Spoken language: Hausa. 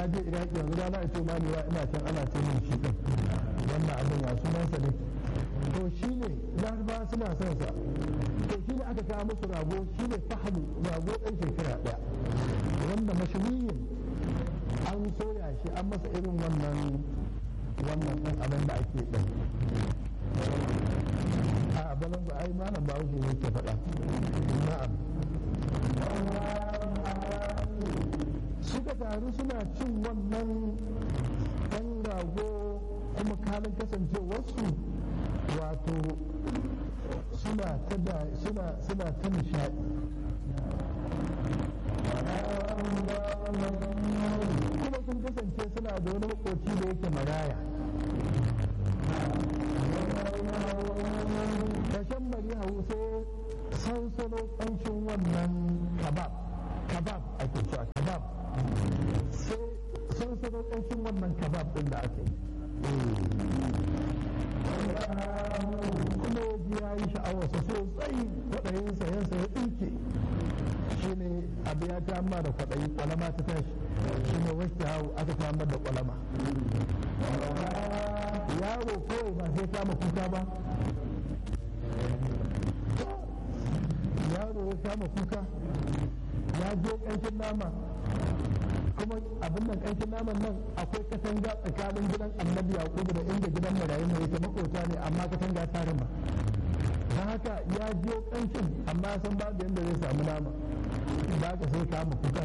na je iraki yanzu rana ita ma ne ina can ana ce min shi din wannan abin ya sunansa ne to shi ne laraba suna son sa to shi ne aka kawo musu rago shi ne fahamu rago ɗan shekara ɗaya wanda mashawiyin an soya shi an masa irin wannan wannan ɗin abin da ake ɗin a balan ba ai malam ba wuce ne ke faɗa na'am suka taru suna cin wannan ɗan rago kuma kalin kasancewarsu wato suna ta da suna suna ta nishaɗi kuma sun kasance suna da wani makoci da yake maraya kashen mari hau sai sansano ƙanshin wannan kabab kabab ake cewa kabab sai sansano ƙanshin wannan kabab ɗin da ake kuma yaji ya yi sha'awarsa sosai kwaɗayin sayansa ya ɗinke shi ne abu ya ta amma da kwaɗayi kwalama ta tashi shi ne wasu hau aka ta amma da kwalama yaro kawai ba sai kama kuka ba yaro ya kama kuka ya je ƙanshin nama kuma abin nan ƙanshin naman nan akwai katanga tsakanin gidan annabi yakubu da inda gidan marayu ne yake makota ne amma katanga ta rima don haka ya je ƙanshin amma san babu yadda zai samu nama da aka sai kama kuka